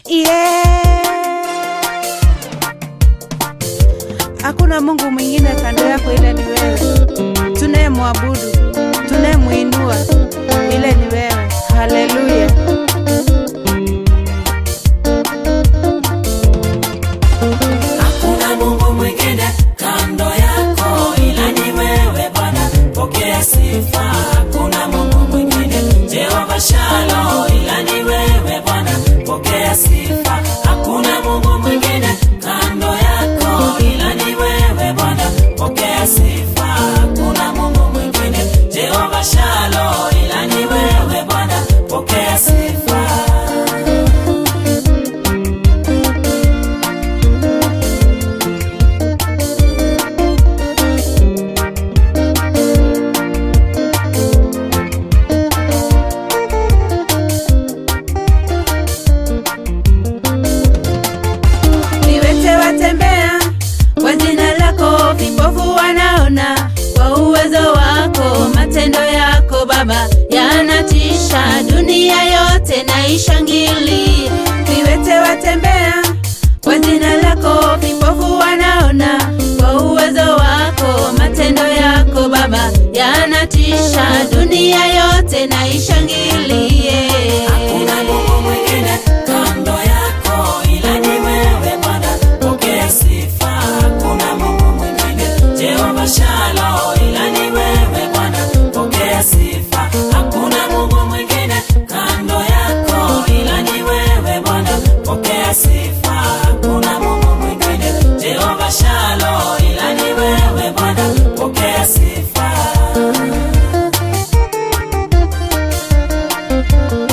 yeah. Hakuna Mungu mwingine kando yako ila ni wewe, tunayemwabudu, tunayemwinua ile ni wewe. Haleluya. Hakuna Mungu mwingine kando yako ila ni wewe Bwana, pokea sifa. Hakuna Mungu mwingine Jehova Shalo ila ni wewe Bwana, pokea sifa. Hakuna Mungu mwingine kando yako ila ni wewe Bwana, pokea sifa. Hakuna Mungu mwingine Jehova Shalo ila ni wewe Bwana, pokea sifa. Viwete watembea kwa jina lako, vipofu wanaona kwa uwezo wako. Matendo yako Baba yanatisha, dunia yote na ishangilie. Viwete watembea kwa jina lako, vipofu wanaona kwa uwezo wako. Matendo yako Baba yanatisha, dunia yote na ishangilie. Hakuna Mungu mwingine kando yako ila ni wewe Bwana, pokea sifa. Hakuna Mungu mwingine Jehova Shalo ila ni wewe Bwana, pokea sifa. Hakuna Mungu mwingine kando yako ila ni wewe Bwana, pokea sifa. Hakuna Mungu mwingine Jehova Shalo ila ni wewe Bwana, pokea sifa.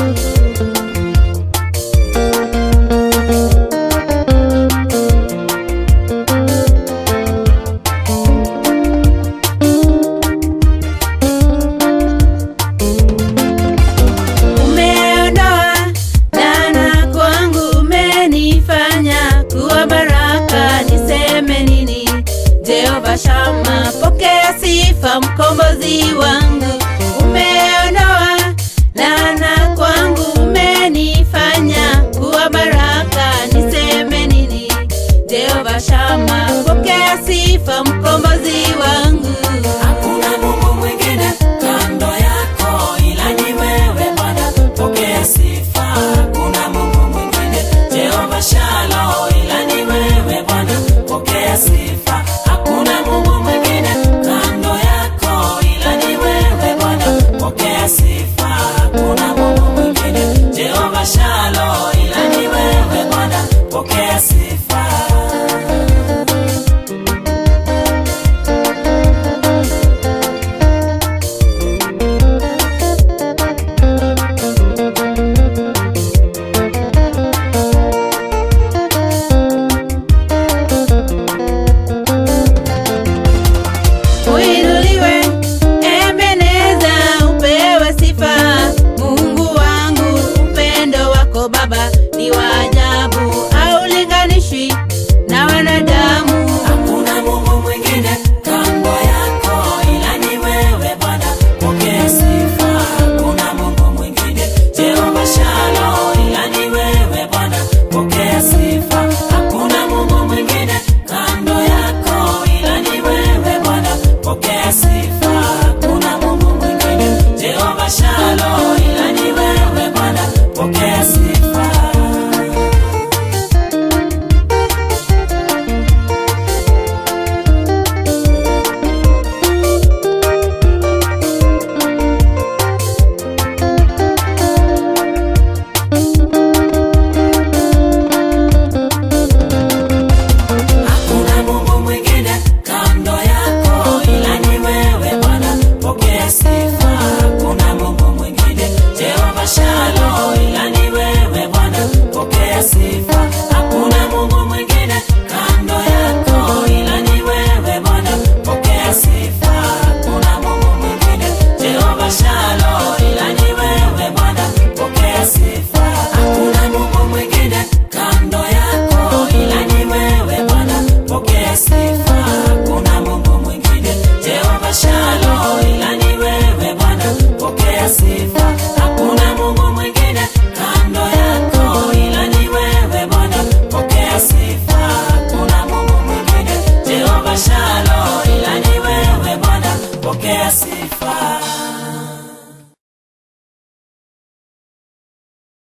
Baba.